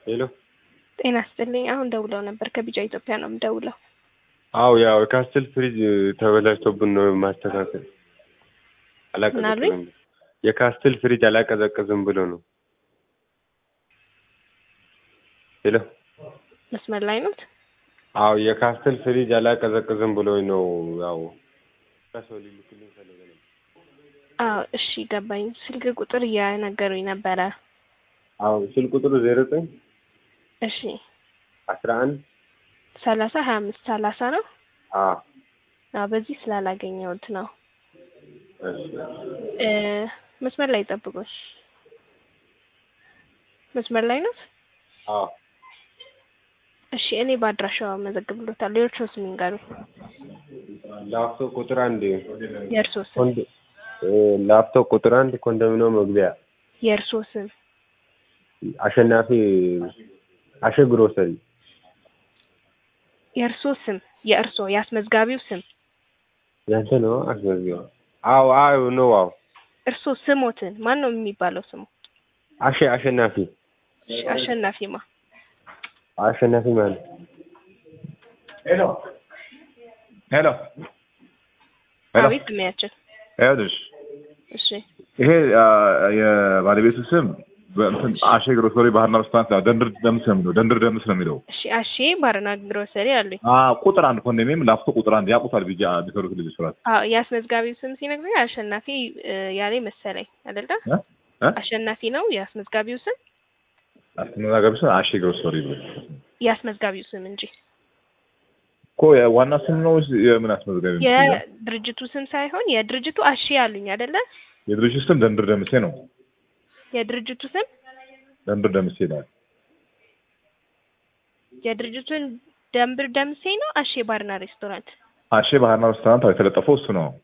ሄሎ ጤና ይስጥልኝ። አሁን ደውለው ነበር። ከቢጫ ኢትዮጵያ ነው የምደውለው። አው ያው የካስትል ፍሪጅ ተበላሽቶብን ነው ማስተካከል አላቀዘቅዝም። የካስትል ፍሪጅ አላቀዘቅዝም ብሎ ነው። ሄሎ መስመር ላይ ኖት? አው የካስትል ፍሪጅ አላቀዘቅዝም ብሎ ነው። ያው ሰው ሊልክልኝ ፈለገ ነው። አዎ እሺ ገባኝ። ስልክ ቁጥር እያነገሩኝ ነበረ። አው ስልክ ቁጥሩ ዜሮ ዘጠኝ እሺ አስራ አንድ ሰላሳ ሀያ አምስት ሰላሳ ነው። አዎ አዎ በዚህ ስላላገኘሁት ነው። እሺ እ መስመር ላይ ጠብቁኝ። መስመር ላይ ነው? አዎ እሺ እኔ በአድራሻው አመዘግብሎታለሁ። የእርሶ ስም ይንገሩኝ። ላፍቶ ቁጥር አንድ የእርሶ ስም ኮንዶ እ ላፍቶ ቁጥር አንድ ኮንዶሚኒየም መግቢያ የእርሶ ስም አሸናፊ አሸ ግሮሰሪ የእርሶ ስም የእርሶ የአስመዝጋቢው ስም ያንተ ነው አስመዝገብ አዎ አዎ ነው አዎ እርሶ ስሞትን ማን ነው የሚባለው ስሙ? አሸ አሸናፊ እሺ አሸናፊማ አሸናፊ ማለት ሄሎ ሄሎ ሄሎ አቤት ስሚያችን ይኸውልሽ እሺ ይሄ አ፣ የባለቤቱ ስም በእንትን አሼ ግሮሰሪ ባህርና ሬስቶራንት ነው። ደንድር ደምስ ነው የሚለው ደንድር ደምስ ነው የሚለው። እሺ አሼ ባርና ግሮሰሪ አሉኝ። አ ቁጥር አንድ ኮንዶሚኒየም ላፍቶ ቁጥር አንድ ያውቁታል ብዬ ቢሰሩት ልጅ ስራት አዎ የአስመዝጋቢው ስም ሲነግሩኝ አሸናፊ እ፣ ያለኝ መሰለኝ አይደለ? እ እ አሸናፊ ነው የአስመዝጋቢው ስም አስተናጋቢ ስም አሼ ግሮሰሪ ብሎ የአስመዝጋቢው ስም እንጂ እኮ ዋና ስም ነው ወይስ የምን አስመዝጋቢ ነው? የድርጅቱ ስም ሳይሆን የድርጅቱ አሼ አሉኝ አይደለ? የድርጅቱ ስም ደንድር ደምሴ ነው። የድርጅቱ ስም ደንድር ደምሴ ነው። የድርጅቱን ደንብር ደምሴ ነው አሼ ባርና ሬስቶራንት አሼ ባህርና ሬስቶራንት የተለጠፈው እሱ ነው።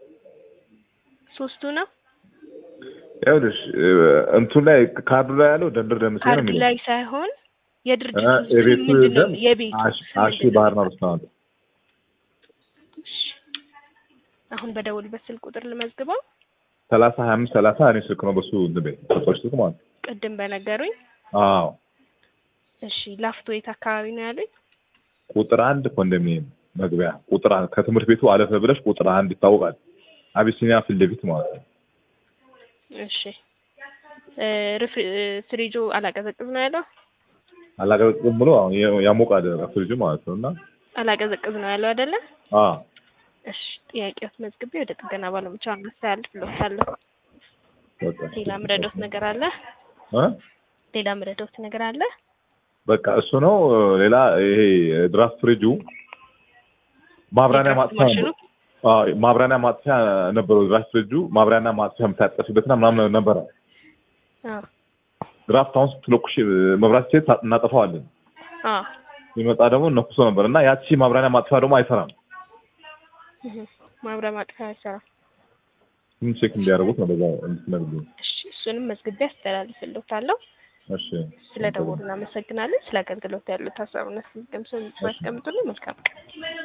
ሶስቱ ነው ይኸውልሽ እ፣ እንቱ ላይ ካርዱ ላይ ያለው ደንድር ደምሴ ነው ካርድ የሚለው ላይ ሳይሆን የድርጅቱ እ፣ ስም የቤቱ ምንድን ነው? ስም የቤቱ አሽ- ስም አሼ ምንድን ነው? ባህርና ሬስቶራንት እሺ። አሁን በደውልበት ስልክ ቁጥር ልመዝግበው። ሰላሳ ሀያ አምስት ሰላሳ እኔ ስልክ ነው በሱ እንትን ቤት ሰጦች ስልክ ማለት ነው። ቅድም በነገሩኝ። አዎ እሺ ላፍቶ የት አካባቢ ነው ያሉኝ? ቁጥር አንድ ኮንዶሚኒየም መግቢያ ቁጥር አንድ ከትምህርት ቤቱ አለፈ ብለሽ ቁጥር አንድ ይታወቃል። አቢሲኒያ ፊት ለፊት ማለት ነው። እሺ እ፣ ሪፍሪ- እ፣ ፍሪጁ አላቀዘቅዝ ነው ያለው? አላቀዘቅዝም ብሎ አሁን የ- ያሞቃል ፍሪጁ ማለት ነው እና አላቀዘቅዝ ነው ያለው አይደለ? አዎ እሺ ጥያቄዎት መዝግቤ ወደ ጥገና ባለሙያዎች አስተላልፍልዎታለሁ። በቃ ሌላ ምረዶት ነገር አለ? እ ሌላ ምረዶት ነገር አለ? በቃ እሱ ነው። ሌላ ይሄ ድራፍት ፍሪጁ ማብራሪያ የድራፍት ማጥፊያ ማሽኑ? አዎ ማብራሪያ ማጥፊያ ነበረው። ድራፍት ፍሪጁ ማብራሪያ ማጥፊያ የምታጠፊበትና ምናምን ነበረ። አዎ ድራፍት አሁን ስትለኩሽ መብራት ሴት እናጠፋዋለን። አዎ ሲመጣ ደግሞ ነኩሶ ነበር እና ያቺ ማብራሪያ ማጥፊያ ደግሞ አይሰራም። እህ፣ ማብሪያ ማጥፊያ አይሰራም። ምን ቼክ እንዲያደርጉት ነው በዛ እንድትነግሩኝ። እሺ እሱንም መዝግቤ አስተላልፍልዎታለሁ። እሺ ስለ ደወሉ እናመሰግናለን። ስለ አገልግሎት ያሉት ሀሳብና ስም ማስቀምጡልን። መልካም ቀን።